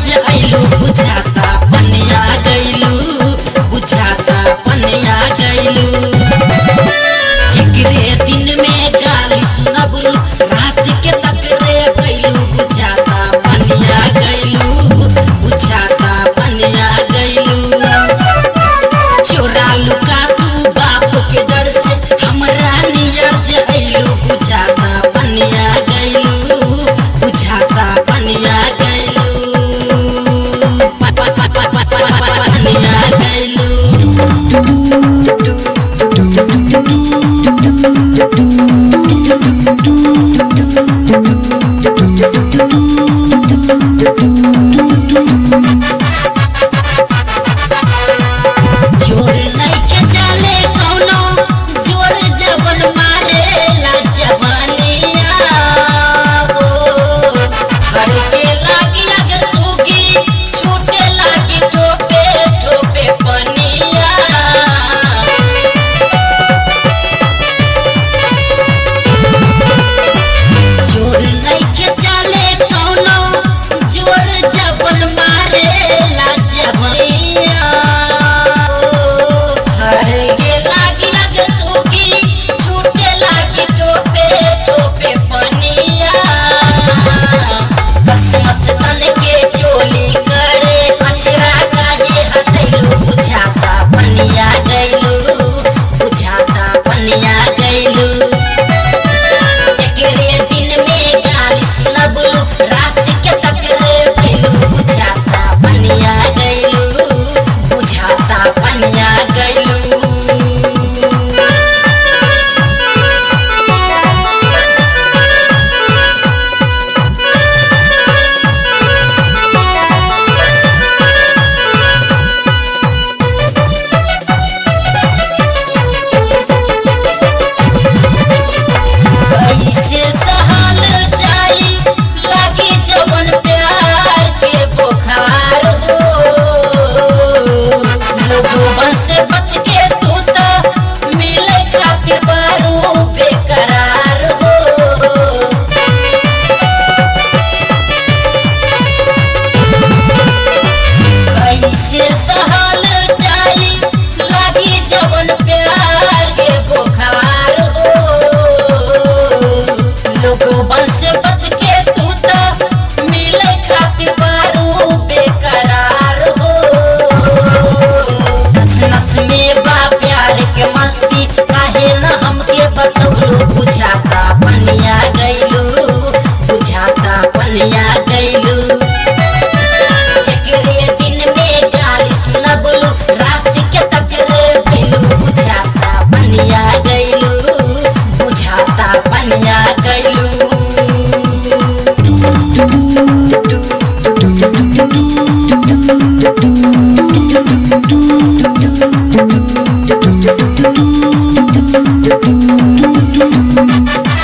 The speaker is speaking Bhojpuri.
जे अइलू बुझाता पनिया गइलू बुझाता पनिया गइलू चिकरे दिन में गाली सुनबलू रात के तकरे गइलू बुझाता पनिया गइलू बुझाता पनिया गइलू चोरा लुका तू बाप के डर से हमरा नियर जे अइलू बुझाता पनिया गइलू बुझाता पनिया गइलू प- प- प- प- प- प- प- पनिया गइलू जोर नइखे चले कौनो जोर जवन मारेला जवानिया हो हड़के लागी अग सूगी छूटे लागी ठोपे ठोपे पनिया जोर नइखे चले कौनो जोर जवन मारेला जवैया हर के लागी लग सूखी छूटे लागी टोपे टोपे पनिया कसमस तन के चोली करे अछरा काहे हटैलू बुझाता पनिया गइलू बुझाता पनिया गइलू एकरे दिन में गाली सुनबलू रात के तकरे भइलू बुझाता पनिया गइलू बुझाता पनिया गइलू कैसे सहल जाई लागी जवन प्यार के बुखार हो लोगों से बच के तू तो मिले खातिर बारू बेकरार हो कैसे सहल जाई लागी जवन प्यार के बुखार हो लोगों से बच के तू तो मिले खातिर बारू बेकरार हो नस नस में बा प्यार के मस्ती काहे न हमके बतौलू बुझाता पनिया गइलू बुझाता पनिया गइलू चकरे दिन में गाली सुनबलू रात के तकरे भइलू बुझाता पनिया गइलू बुझाता पनिया गइलू Thank you.